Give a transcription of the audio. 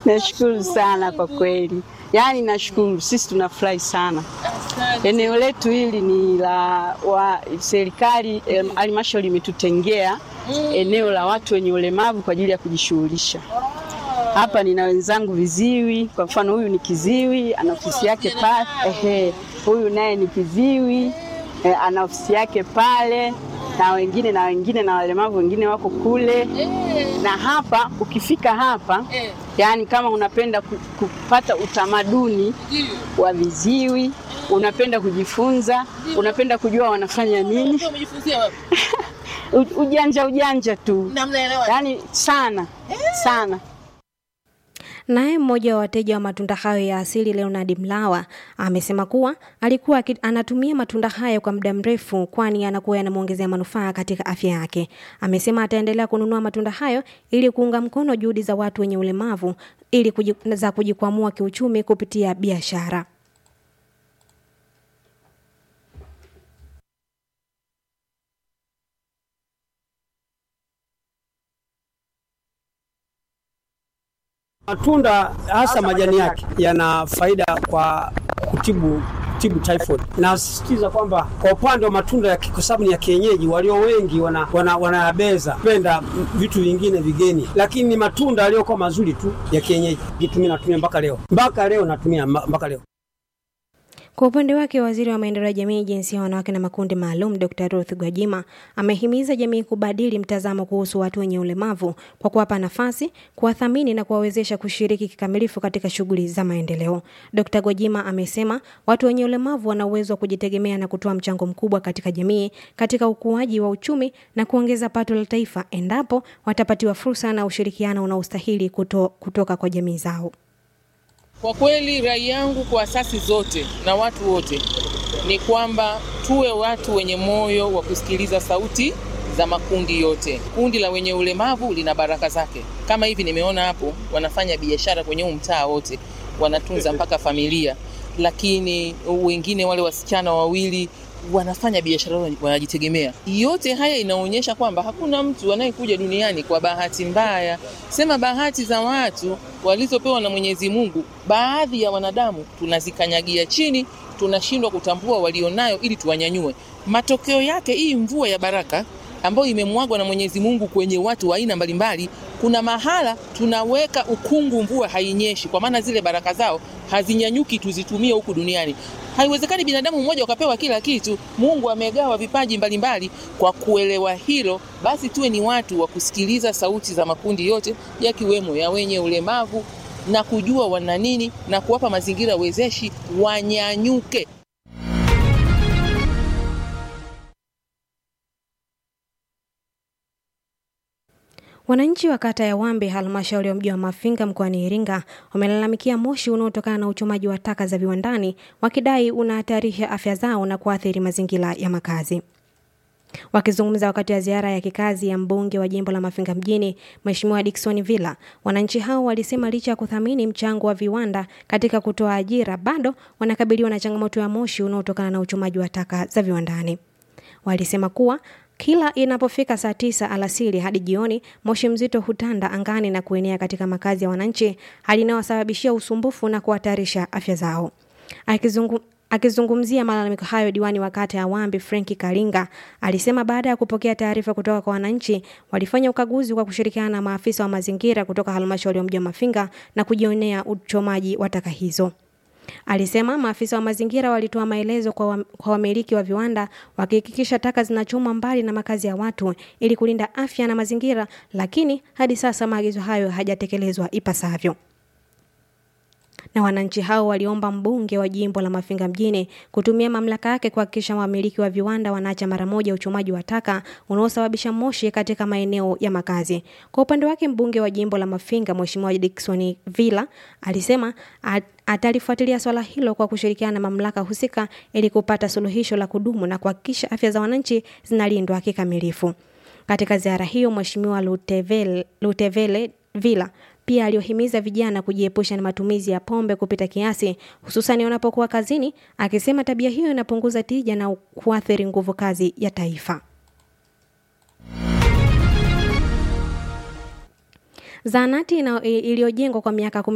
Nashukuru sana kwa kweli, yaani nashukuru, sisi tunafurahi sana. Eneo letu hili ni la wa serikali, em, halmashauri imetutengea eneo la watu wenye ulemavu kwa ajili ya kujishughulisha. Hapa nina wenzangu viziwi, kwa mfano huyu ni kiziwi, ana ofisi yake pale. Ehe, huyu naye ni kiziwi, eh, ana ofisi yake pale na wengine na wengine na walemavu wengine wako kule na hapa ukifika hapa yani kama unapenda ku- kupata utamaduni wa viziwi unapenda kujifunza unapenda kujua wanafanya nini U- ujanja ujanja tu yani sana sana Naye mmoja wa wateja wa matunda hayo ya asili Leonard Mlawa amesema kuwa alikuwa aki- anatumia matunda hayo kwa muda mrefu, kwani yanakuwa yanamwongezea manufaa katika afya yake. Amesema ataendelea kununua matunda hayo ili kuunga mkono juhudi za watu wenye ulemavu ili kuji, za kujikwamua kiuchumi kupitia biashara. Matunda hasa majani yake yana faida kwa kutibu kutibu typhoid. Nasisitiza kwamba kwa upande wa matunda ya ki- kwa sababu ni ya kienyeji, walio wengi wana wana, wanayabeza penda mm, vitu vingine vigeni, lakini ni matunda yaliyokuwa mazuri tu ya kienyeji. Kitu mimi natumia mpaka leo, mpaka leo natumia mba- mpaka leo. Kwa upande wake, waziri wa maendeleo ya jamii, jinsia ya wanawake na makundi maalum, Dr. Ruth Gwajima amehimiza jamii kubadili mtazamo kuhusu watu wenye ulemavu kwa kuwapa nafasi, kuwathamini na kuwawezesha kushiriki kikamilifu katika shughuli za maendeleo. Dr. Gwajima amesema watu wenye ulemavu wana uwezo wa kujitegemea na kutoa mchango mkubwa katika jamii, katika ukuaji wa uchumi na kuongeza pato la taifa endapo watapatiwa fursa na ushirikiano unaostahili kuto, kutoka kwa jamii zao. Kwa kweli rai yangu kwa asasi zote na watu wote ni kwamba tuwe watu wenye moyo wa kusikiliza sauti za makundi yote. Kundi la wenye ulemavu lina baraka zake, kama hivi nimeona hapo, wanafanya biashara kwenye huu mtaa wote, wanatunza mpaka familia, lakini wengine wale wasichana wawili wanafanya biashara yao, wanajitegemea. Yote haya inaonyesha kwamba hakuna mtu anayekuja duniani kwa bahati mbaya. Sema bahati za watu walizopewa na Mwenyezi Mungu, baadhi ya wanadamu tunazikanyagia chini, tunashindwa kutambua walionayo ili tuwanyanyue. Matokeo yake hii mvua ya baraka ambayo imemwagwa na Mwenyezi Mungu kwenye watu wa aina mbalimbali, kuna mahala tunaweka ukungu, mvua hainyeshi, kwa maana zile baraka zao hazinyanyuki tuzitumie huku duniani. Haiwezekani binadamu mmoja ukapewa kila kitu. Mungu amegawa vipaji mbalimbali. Kwa kuelewa hilo, basi tuwe ni watu wa kusikiliza sauti za makundi yote yakiwemo ya wenye ulemavu na kujua wana nini na kuwapa mazingira wezeshi wanyanyuke. Wananchi wa kata ya Wambe, halmashauri ya mji wa Mafinga mkoani Iringa, wamelalamikia moshi unaotokana na uchomaji wa taka za viwandani, wakidai unahatarisha afya zao na kuathiri mazingira ya makazi. Wakizungumza wakati wa ziara ya kikazi ya mbunge wa jimbo la Mafinga mjini, Mheshimiwa Dickson Villa, wananchi hao walisema licha ya kuthamini mchango wa viwanda katika kutoa ajira, bado wanakabiliwa na changamoto ya moshi unaotokana na uchomaji wa taka za viwandani. Walisema kuwa kila inapofika saa tisa alasiri hadi jioni, moshi mzito hutanda angani na kuenea katika makazi ya wananchi, hali inayowasababishia usumbufu na kuhatarisha afya zao. Akizungu, Akizungumzia malalamiko hayo, diwani wa kata ya Wambi Frenki Kalinga alisema baada ya kupokea taarifa kutoka kwa wananchi, walifanya ukaguzi kwa kushirikiana na maafisa wa mazingira kutoka halmashauri ya mji wa Mafinga na kujionea uchomaji wa taka hizo. Alisema maafisa wa mazingira walitoa maelezo kwa, wa, kwa wamiliki wa viwanda wakihakikisha taka zinachomwa mbali na makazi ya watu ili kulinda afya na mazingira, lakini hadi sasa maagizo hayo hajatekelezwa ipasavyo na wananchi hao waliomba mbunge wa jimbo la Mafinga mjini kutumia mamlaka yake kuhakikisha wamiliki wa viwanda wanaacha mara moja uchomaji wa taka unaosababisha moshi katika maeneo ya makazi. Kwa upande wake, mbunge wa jimbo la Mafinga Mheshimiwa Dickson Villa alisema at, atalifuatilia swala hilo kwa kushirikiana na mamlaka husika ili kupata suluhisho la kudumu na kuhakikisha afya za wananchi zinalindwa kikamilifu. Katika ziara hiyo, Mheshimiwa Lutevele, Lutevele Villa pia aliohimiza vijana kujiepusha na matumizi ya pombe kupita kiasi, hususani wanapokuwa kazini, akisema tabia hiyo inapunguza tija na kuathiri nguvu kazi ya taifa. Zahanati iliyojengwa kwa miaka